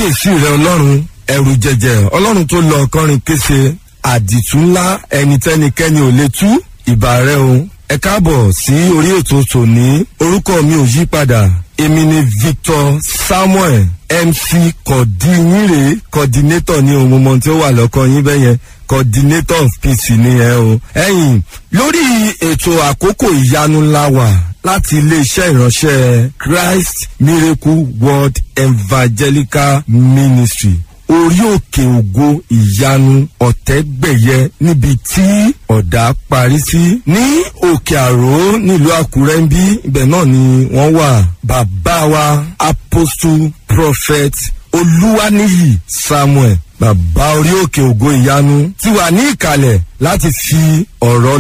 kábíyèsí rẹ ọlọ́run ẹ̀rù jẹjẹ ọlọ́run tó lọ ọkọrin kése àdìtú ńlá ẹni tẹ́nikẹ́ni ò lè tú ìbà rẹ o ẹ káàbọ̀ sí orí ètò tòní orúkọ mi ò yí padà èmi ni victor samuel mc kọ̀dínyìnrè coordinator ní ohun mọ̀ tí ó wà lọ́kàn yín bẹ́yẹn coordinator of peace ni ẹ o. ẹ̀yin lórí ètò àkókò ìyanu ńlá wà láti iléeṣẹ́ ìránṣẹ́ christ miracle world evangelical ministry orí òkè ògo ìyanu ọ̀tẹ́gbẹ̀yẹ níbi tí ọ̀dà parí sí ní òkè àró nílùú àkúrẹ́ ń bí ibẹ̀ náà ni wọ́n wà bàbá wa apostle prophet olúwaníyì samuel bàbá orí òkè ògo ìyanu ti wà ní ìkàlẹ̀ láti fi ọ̀rọ̀